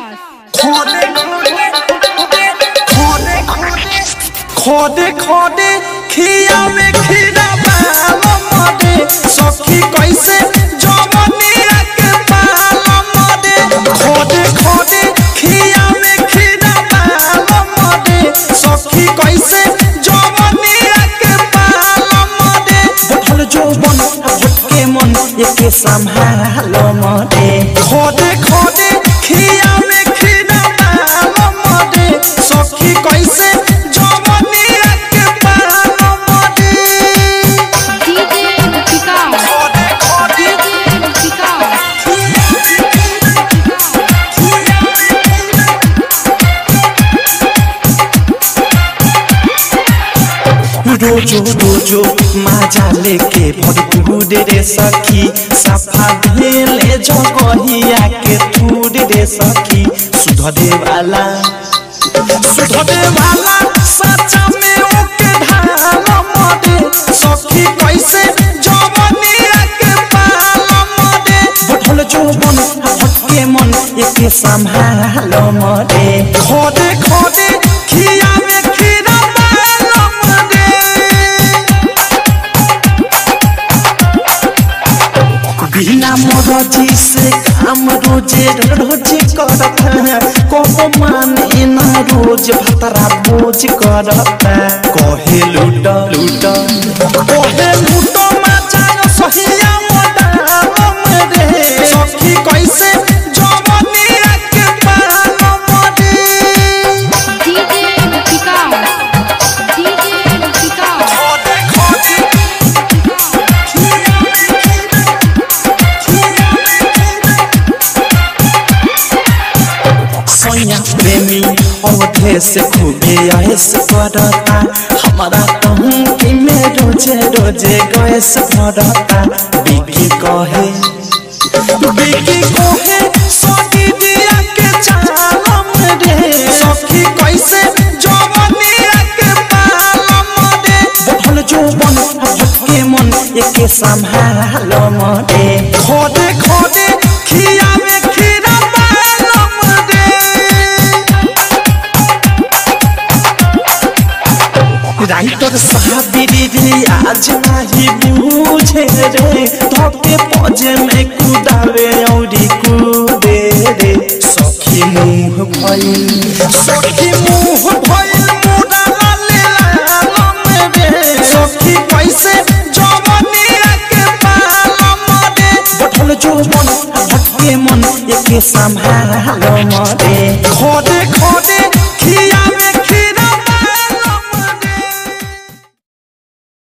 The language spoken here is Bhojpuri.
खोदे खोदे खोदे खोदे खोदे खिया में खीरा बाल मदे सखी कैसे जवनिया के बाल मदे खोदे खोदे खिया में खीरा बाल मदे सखी कैसे जवनिया के बाल मदे बोल जो बन भटके मन एके संभालो मदे खोदे खोदे खिया में खीरा बाल मदे सखी कैसे जवनिया के बाल मदे डीजे विकास खोदे खोदे डीजे विकास रोजो रोजो माजा लेके भरपूर रे सखी सफा भेले जगहिया के तूर रे सखी सुधरे वाला सुधरे वाला सच्चा में ओके ढाल मदे सखी कैसे जवनिया के पाल मदे बढ़ल जौवन हटके मन एके संभाल मदे खोदे खोदे खिया में खीरा बाल मदे बिना मरजी से काम रोजे रोज करता कहो माने ना रोज भतरा बोझ करता कहे लूट लूट कहे लूट मचायो सहिया मोडाम रे सखी कैसे जवनिया के पाल मरे डीजे विकास डीजे विकास खोदे खोदे सोया प्रेमी अवधे से खूबे ऐस करता हमारा कहूँ कि मैं रोजे रोजे गैस भरता बिकी कहे बिकी कहे सखी दिया के चालम रे सखी कैसे जवनिया के पालम रे बढ़ल जौवन भटके मन एके संभाल मरे खोदे खोदे खिया में खीरा बालम रे राइटर साहबिरी रे आज नाही बूझे रे धोके पजे में कुदावे औरी कूदे रे सखी मुंह भइल सखी मुंह भइल मुड़ा लाले लालम रे सखी कैसे जवनिया के पालम रे बढ़ल जौवन भटके मन एके संभाल मरे